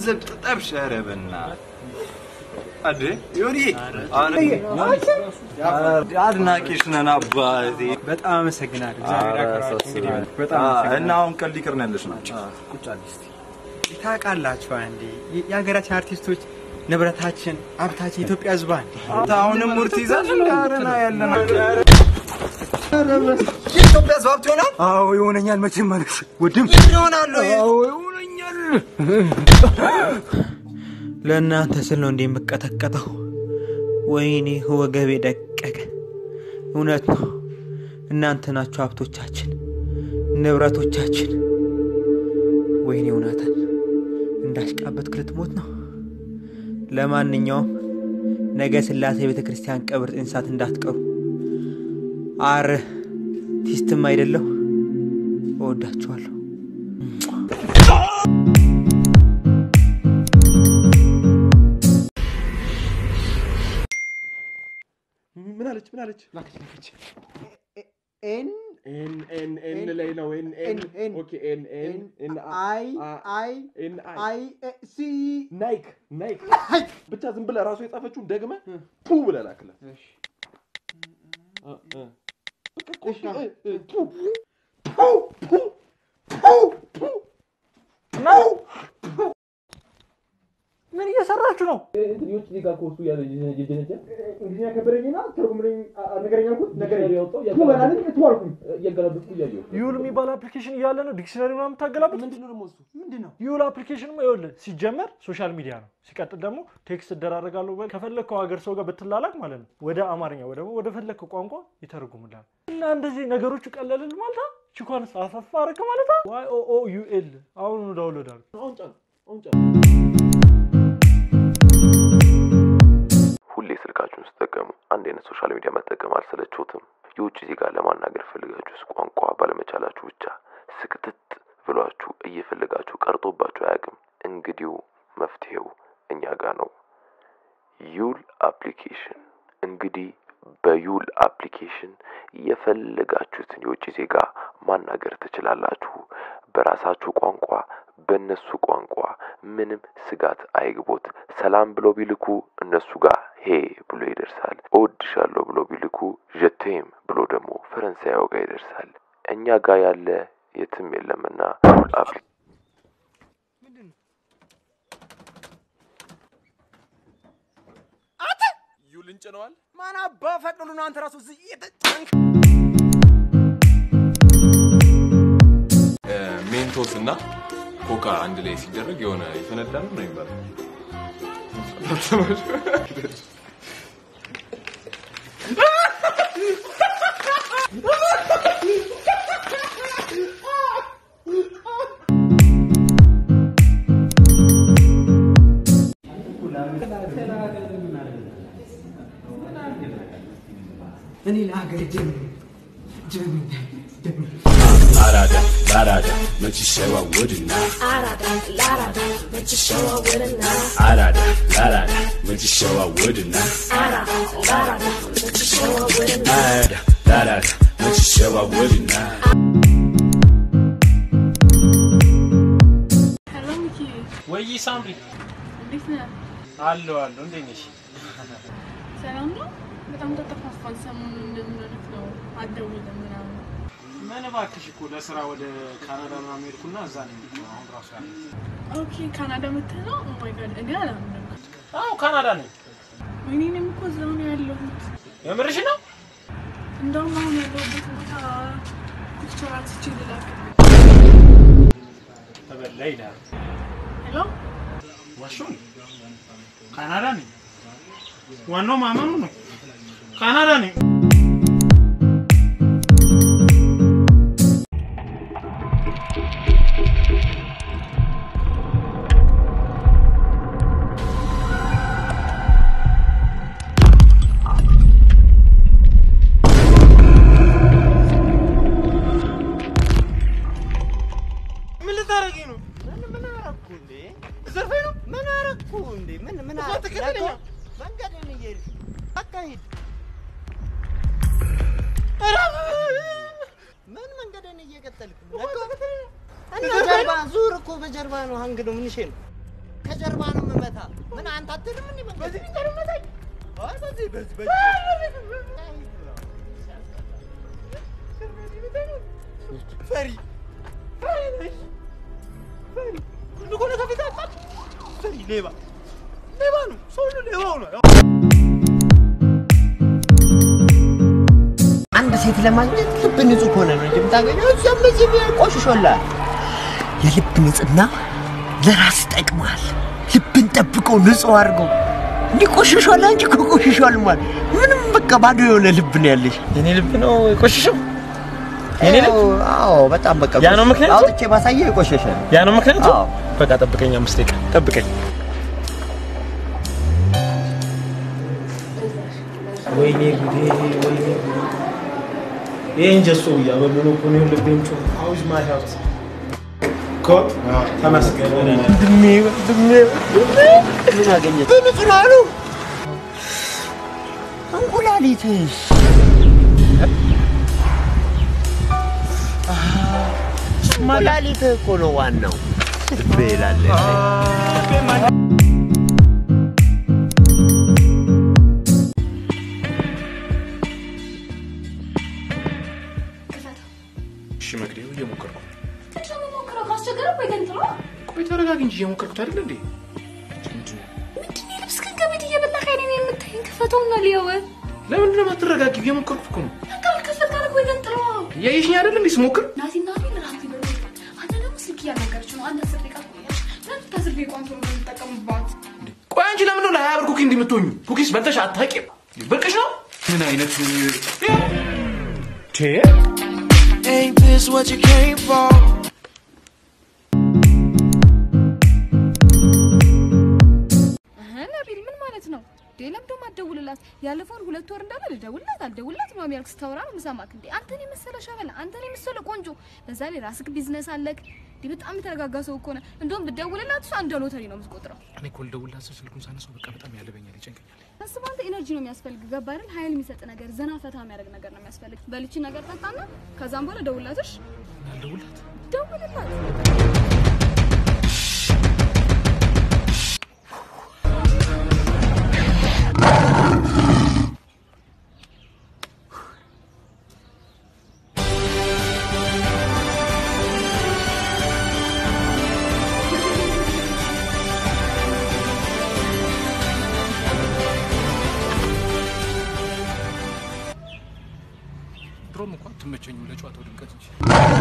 ገንዘብ ጠብሽ። ኧረ በእናትህ አዴ ዮኒ አድናቂሽ ነን አባቴ። በጣም አመሰግናለሁ። እግዚአብሔር ያክብራችሁ። እንግዲህ በጣም እና አሁን ቀልድ ይቅር ነው ያለሽ ናቸው። ቁጭ አለ እስቲ። ታውቃላችሁ አንዴ የሀገራችን አርቲስቶች ንብረታችን፣ ሀብታችን ኢትዮጵያ ህዝባ እንዴ አሁንም ሙርት ይዛል እንዳረና ያለና የኢትዮጵያ ህዝብ ሀብት ይሆናል። አዎ ይሆነኛል። መቼም ማለት ወድም ይሆናለሁ። አዎ ይሆነኛል። ለእናንተ ስል ነው እንዴ የምቀጠቀጠው? ወይኔ ወገቤ ደቀቀ። እውነት ነው፣ እናንተ ናችሁ ሀብቶቻችን፣ ንብረቶቻችን። ወይኔ እውነትን እንዳሽቃበት ክልትሞት ነው። ለማንኛውም ነገ ስላሴ ቤተ ክርስቲያን ቀብር ጥንሳት እንዳትቀሩ። አርቲስትም አይደለሁ። እወዳችኋለሁ። ምን አለች? ምን አለች? ላከች ላከች። ኤን ኤን ኤን ኤን ላይ ነው። ኤን ኤን ኤን ኦኬ ኤን ኤን ኤን አይ አይ ኤን አይ አይ ሲ ናይክ ናይክ ብቻ ዝም ብለህ ራሱ የጻፈችውን ደግመህ ፑ ብለህ ላክላት። እ እ በቃ ኮፒ እ እ ፑ ፑ ፑ ፑ ፑ ምን እየሰራችሁ ነው? የውጭ ዜጋ ከውስጡ ያለ የጀነጀ እንግሊዝኛ ከበደኝና ትርጉምልኝ ነገረኛ አልኩት ነገር ያወጣው ያገላበጥኩ ቱ አልኩኝ እያገላበጥኩ እያየሁ ዩል የሚባል አፕሊኬሽን እያለ ነው ዲክሽነሪ ምናምን የምታገላብጥ? ምንድን ነው ደግሞ እሱ ምንድን ነው? ዩል አፕሊኬሽን ይኸውልህ፣ ሲጀመር ሶሻል ሚዲያ ነው። ሲቀጥል ደግሞ ቴክስት እደራረጋለሁ በል ከፈለግከው ሀገር ሰው ጋር ብትላላክ ማለት ነው ወደ አማርኛ ወይ ደግሞ ወደ ፈለግከው ቋንቋ ይተረጉምላል። እና እንደዚህ ነገሮቹ ቀለልል ማለት ነው። ቺኳንስ አፈፋ አረክ ማለት ነው። ዋይ ኦ ኦ ዩ ኤል አሁኑ ዳውንሎድ አድርግ። አሁን ጫን አሁን ጫን ሁሌ ስልካችሁን ስትጠቀሙ አንድ አይነት ሶሻል ሚዲያ መጠቀም አልሰለችሁትም? የውጭ ዜጋ ለማናገር ፈልጋችሁስ ቋንቋ ባለመቻላችሁ ብቻ ስክትት ብሏችሁ እየፈለጋችሁ ቀርቶባችሁ አያውቅም? እንግዲው መፍትሄው እኛ ጋር ነው። ዩል አፕሊኬሽን። እንግዲህ በዩል አፕሊኬሽን የፈለጋችሁትን የውጭ ዜጋ ማናገር ትችላላችሁ። በራሳችሁ ቋንቋ፣ በእነሱ ቋንቋ ምንም ስጋት አይግቦት። ሰላም ብለው ቢልኩ እነሱ ጋር ሄ ብሎ ይደርሳል። እወድሻለሁ ብለው ቢልኩ ዠቴም ብሎ ደግሞ ፈረንሳያው ጋር ይደርሳል። እኛ ጋር ያለ የትም የለምና ዩል አፕሊ ዩል እንጭነዋል ማን አባ ፈቅዶ ነው አንተ ራሱ እዚህ እየተጫንክ ሜንቶስ እና ኮካ አንድ ላይ ሲደረግ የሆነ ይፈነዳል ነው የሚባለው። እኔ ለሀገር ጀም ጀም ጀም Arada, larada, but you show I wouldn't not. Arada, larada, but you show I wouldn't not. Arada, larada, but you show I wouldn't not. Arada, larada, but you show I wouldn't not. Arada, larada, but you show I wouldn't not. ሄሎ ሚኪ፣ ወይ ሳምሪ እንዴት ነህ? አለሁ አለሁ። እንዴት ነሽ? ሰላም ነው? በጣም ተጠፋፋን። ሰሞኑን እንደምን ሆነህ ነው? አትደውልም ምናምን። ምን እባክሽ እኮ ለስራ ወደ ካናዳ ምናምን ሄድኩና እዛ ነው የምትለው አሁን ራሱ ያለ ኦኬ፣ ካናዳ መተህ ነው? ኦ ማይ ጋድ፣ እኔ አላምንም። አዎ ካናዳ ነኝ። ወይኔ እኔም እኮ እዛው ነው ያለሁት። የምርሽ ነው? እንደውም አሁን ያለሁበት ቦታ ፒክቸር አንስቼ ልላክ። ተበላ ይላል። ሄሎ ዋሾ ካናዳ ነኝ። ዋናው ማመኑ ነው። ካናዳ ነኝ። ምን ልታረጊ ነው? ምን ምን አረኩ እንዴ? ዘርፈኝ ነው? ምን አረኩ እንዴ? ምን ምን እኮ አረኩ? ተከተለኛ። መንገድን እየሄድክ አካሂድ። ምን መንገድን እየቀጠልክ ነው? እና ጀርባ ዙር እኮ በጀርባ ነው። ሀንግ ነው። ምን ነው? ከጀርባ ነው የምመታ። ምን አንተ አትልም እንዴ? በዚህ ፊት ነው የምመታኝ? አይ በዚህ በዚህ በዚህ ፈሪ ፈሪ ነሽ ፈሪ ሁሉ እኮ ነው ከፊት ያጣል። ፈሪ ሌባ ሌባ ነው። ሰው ሁሉ ሌባው ነው። አንድ ሴት ለማግኘት ልብ ንጹህ ከሆነ ነው እንጂ የምታገኘው። እዚያም በዚህ ቆሽሾላል። የልብ ንጽህና ለራስ ይጠቅማል። ልብን ጠብቀው ንጹህ አድርገው እንዲህ ቆሽሿል። አንቺ እኮ ቆሽሿል ማለት ምንም በቃ ባዶ የሆነ ልብ ነው ያለሽ። የኔ ልብ ነው የቆሸሸው? የኔ ልብ? አዎ፣ በጣም በቃ ያ ነው ምክንያቱ? አውጥቼ ባሳየህ የቆሸሸ ነው። ያ ነው ምክንያቱ? አዎ። በቃ ጠብቀኝ፣ አምስት ደቂቃ ጠብቀኝ። ወይኔ ጉዴ፣ ወይኔ ጉዴ! ይሄን ጀሶ እያበሉ ነው እኮ ነው ልቤን ጮህ። አውዝ ማይ ሄልት እኮ ተመስገን። ወንድሜ ወንድሜ ወንድሜ ምን አገኘህ? በንጹህ ነው አሉ። እንቁላሊትስ እንቁላሊትህ እኮ ነው ዋናው። ልቤ ይላል እሺ መግደው እየሞከርኩ ነው። ሞክረው ካስቸገረ ወይ ገንጥሎ ቆይ ተረጋጊ እንጂ እየሞከርኩት አይደል እንዴ? ምንድን ነው የልብስ ከንከቤት እየበላህ አይኔን የምታይኝ? ክፈተውና ልየው። ለምንድን ነው የማትረጋጊው? እየሞከርኩት እኮ ነው። በቃ አልከፈት ካለ ወይ ገንጥሎ። እያየሽኝ አይደል እንዴ ስሞክር? ናቲ ናቲ ራት ይበሉ። አንተ ደግሞ ስልክ እያናገረች ነው። አንድ አስር ደቂቃ ትቆያለሽ። ለምን ከስልክ የቋንቶ ነው የምትጠቀሙባት? ቆይ አንቺ ለምንድን ነው ለሀያ ብር ኩኪ እንዲህ የምትሆኙ? ኩኪስ በልተሽ አታውቂም? ብርቅሽ ነው? ምን አይነት ቴ Ain't this what you came for? እህ ነቢል ምን ማለት ነው? እንዴ ለምዶ ማደውልላት ያለፈውን ሁለት ወር እንዳለ ልደውልላት አልደውልላት ነው ያልክ ስታወራ ነው የምሰማክ። እንዴ አንተን የመሰለ ሸበላ፣ አንተን የመሰለ ቆንጆ፣ በዛ ላይ ራስክ ቢዝነስ አለክ። እንዴ በጣም የተረጋጋ ሰው እኮ ነህ። እንደውም ብደውልላት እሷ እንደ ሎተሪ ነው የምትቆጥረው። እኔ እኮ ልደውልላት ስል ስልኩን ሳነሳው በቃ በጣም ያለበኛል፣ ይጨንቀኛል። አስብ አንተ ኤነርጂ ነው የሚያስፈልግ ገባ አይደል? ኃይል የሚሰጥ ነገር፣ ዘና ፈታ የሚያደርግ ነገር ነው የሚያስፈልግ። በልቺ ነገር ጠጣና ከዛም በኋላ ደውልላትሽ። አልደውልላት ደውልላት። ድሮም እንኳን ትመቸኝም ለጨዋታው ድምቀት እንጂ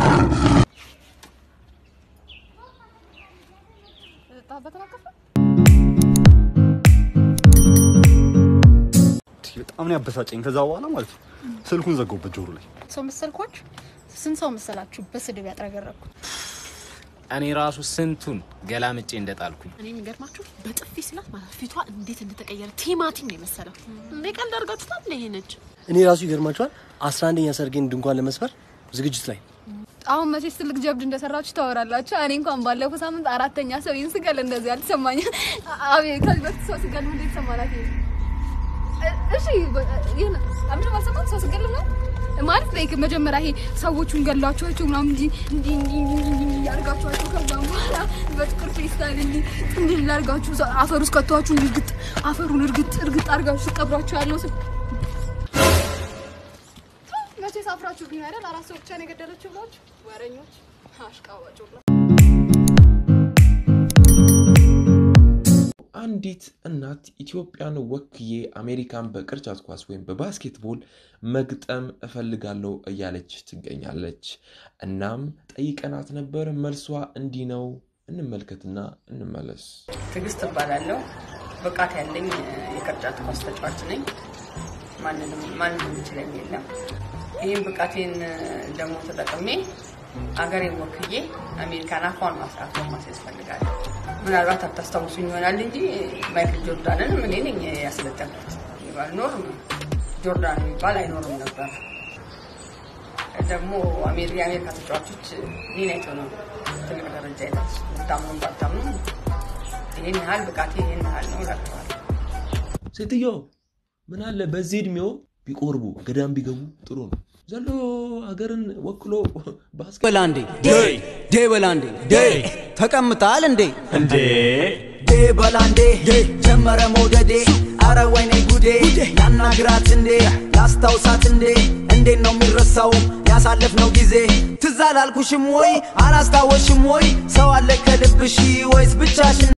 በተናቀፈ በጣም ነው ያበሳጨኝ። ከዛ በኋላ ማለት ነው ስልኩን ዘጋሁበት ጆሮ ላይ። ሰው መሰልኳችሁ? ስንት ሰው መሰላችሁ በስድብ ያጥረገረኩት? እኔ ራሱ ስንቱን ገላምጬ እንደጣልኩኝ እኔ የሚገርማችሁ በጥፊ ስላት ማለት ፊቷ እንዴት እንደተቀየረ ቲማቲም ነው የመሰለው። እንዴ ቀልድ አድርጋችሁታል? እንደ ይሄ ነች እኔ ራሱ ይገርማችኋል፣ አስራ አንደኛ ሰርጌን ድንኳን ለመስፈር ዝግጅት ላይ አሁን መቼስ ትልቅ ጀብድ እንደሰራችሁ ታወራላችሁ። እኔ እንኳን ባለፈው ሳምንት አራተኛ ሰው ይህን ስገል እንደዚህ አልተሰማኝም። አቤት ከዚህ በፊት ሰው ስገል ምን ተሰማላት? እሺ ይሄን አምሽ ማሰማት ሰው ስገል ነው ማለት ላይ መጀመሪያ ይሄ ሰዎቹን ገላችኋቸው ምናምን እንጂ እንዲህ እንዲህ እንዲህ እንዲህ ያርጋችኋቸው ከዛም በኋላ በጥቁር ፌስታል እንዲህ እንዲህ ላርጋችሁ አፈር ውስጥ ከተዋችሁ እርግጥ አፈሩን እርግጥ እርግጥ አርጋችሁ ስቀብሯቸው ያለው ስ መቼ ሳፍራችሁ ግን አይደል አራት ሰው ብቻ ነው የገደለችው ብላችሁ ወረኞች አሽቃባጭ ብላ አንዲት እናት ኢትዮጵያን ወክዬ አሜሪካን በቅርጫት ኳስ ወይም በባስኬትቦል መግጠም እፈልጋለሁ እያለች ትገኛለች። እናም ጠይቀናት ነበር። መልሷ እንዲህ ነው። እንመልከትና እንመለስ። ትዕግስት እባላለሁ። ብቃት ያለኝ የቅርጫት ኳስ ተጫዋች ነኝ። ማንንም ማንም የሚችለኝ የለም። ይህን ብቃቴን ደግሞ ተጠቅሜ አገሬን ወክዬ አሜሪካን አፏን ማስራት ማስያዝ እፈልጋለሁ። ምናልባት አታስታውሱኝ ይሆናል እንጂ ማይክል ጆርዳንን እኔ ነኝ ያስለጠንኩት። ባልኖር ጆርዳን የሚባል አይኖርም ነበር። ደግሞ የአሜሪካ ተጫዋቾች እኔን አይተው ነው ትልቅ ደረጃ ይደርሱ። ብታምኑም ባታምኑም ይህን ያህል ብቃቴ ይህን ያህል ነው እላቸዋለሁ። ሴትዮ ምን አለ በዚህ እድሜው ቢቆርቡ ገዳም ቢገቡ ጥሩ ነው። ዘሎ ሀገርን ወክሎ ባስኬት በላንዴ ዴ በላንዴ ዴ ተቀምጣል እንዴ እንዴ ዴ በላንዴ ጀመረ መውደዴ አረ ወይኔ ጉዴ ላናግራት እንዴ ላስታውሳት እንዴ እንዴት ነው የሚረሳው ያሳለፍነው ጊዜ ትዝ አላልኩሽም ወይ አላስታወሽም ወይ ሰው አለ ከልብሽ ወይስ ብቻሽን